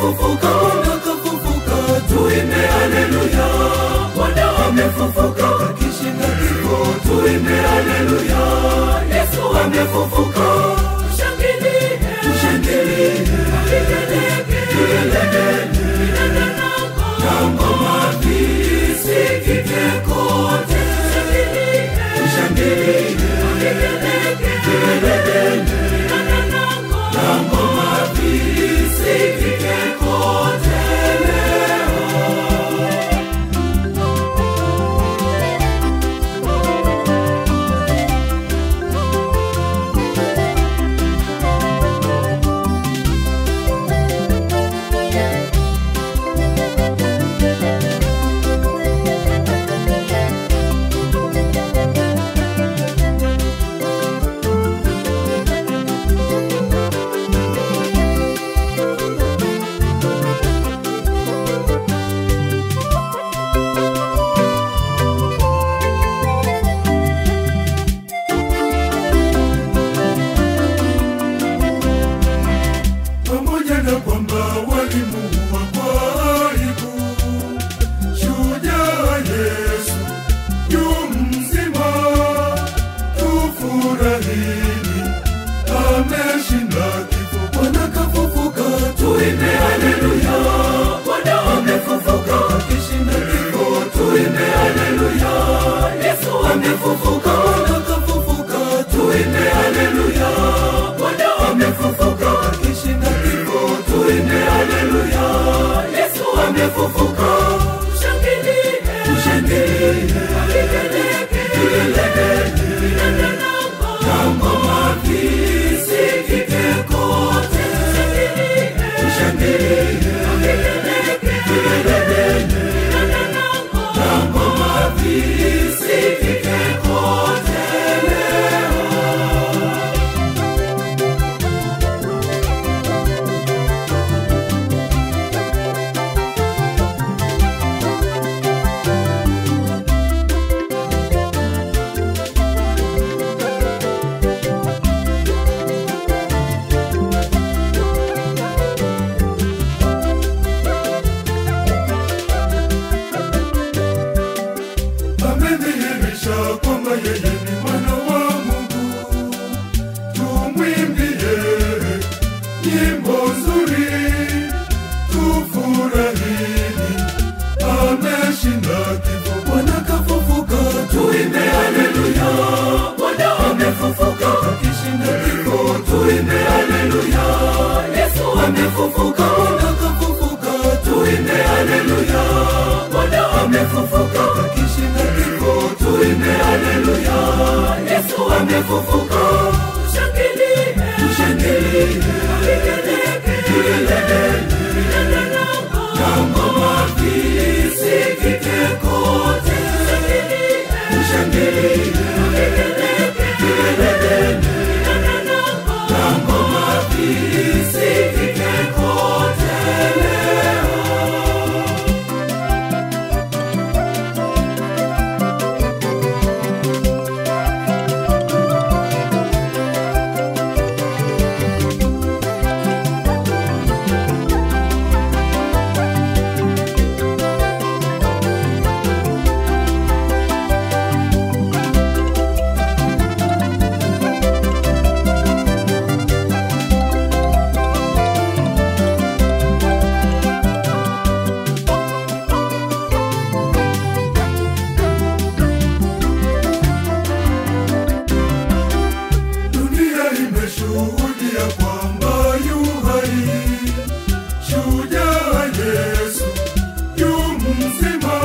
amefufuka bwana kafufuka tuimbe haleluya bwana amefufuka akishinda kifo tuimbe haleluya yesu amefufuka tushangilie tushangilie tuelekee na ngoma visikike kote tushangilie tuelekee na ngoma visikike kote pamoja na kwamba walimuua kwa aibu, shujaa Yesu yu mzima, tufurahini, ameshinda kifo. Bwana kafufuka, tuimbe haleluya. Bwana amefufuka, akishinda kifo, tuimbe haleluya. Yesu amefufuka, Bwana kafufuka, tuimbe haleluya. Bwana amefufuka, akishinda kifo, tuimbe haleluya. Yesu amefufuka, tushangilie, tushangilie, tuelekee na ngoma visikike kote, tushangilie, tuelekee na ngoma visikike kote leo. amedhihirisha kwamba yeye ni mwana wa Mungu. Tumwimbie nyimbo nzuri, tufurahini, ameshinda kifo. Bwana kafufuka, tuimbe haleluya. Bwana amefufuka, akishinda kifo, tuimbe haleluya. Yesu amefufuka, Bwana kafufuka, tuimbe haleluya. Bwana amefufuka, akishinda kifo, tuimbe haleluya. Yesu amefufuka, tushangilie, tushangilie, tuelekee na ngoma visikike kote, tushangilie, tuelekee na ngoma visikike kote leo. Dunia imeshuhudia kwamba yu hai, shujaa Yesu yu mzima,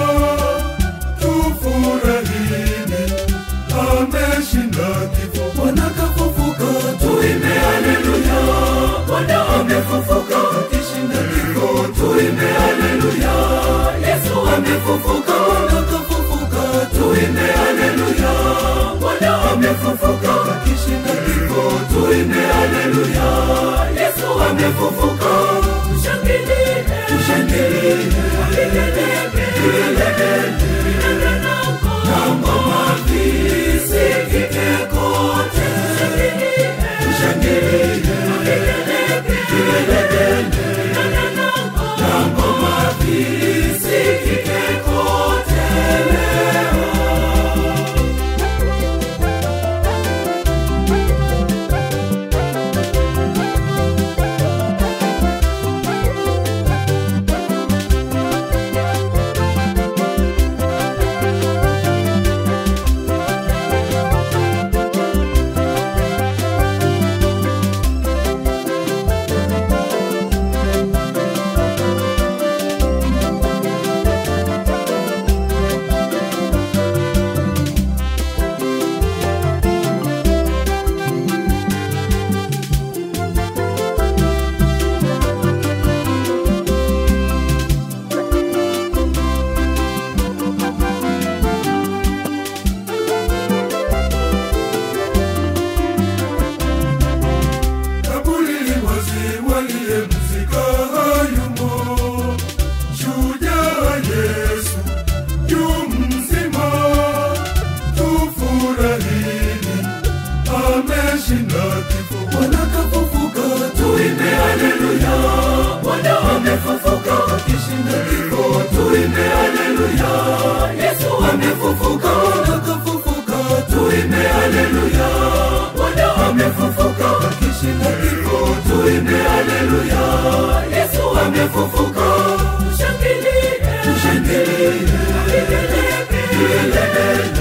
tufurahini, ameshinda kifo. Bwana kafufuka, tuimbe haleluya. Bwana amefufuka, akishinda kifo, tuimbe haleluya. Yesu amefufuka, Bwana kafufuka, tuimbe haleluya. Bwana amefufuka, akishinda kifo, tuimbe haleluya. Yesu amefufuka, tushangilie, tushangilie, tuelekee na ngoma visikike kote, tushangilie, tuelekee amefufuka. Tushangilie, Tushangilie, tupigelegele, tuelekee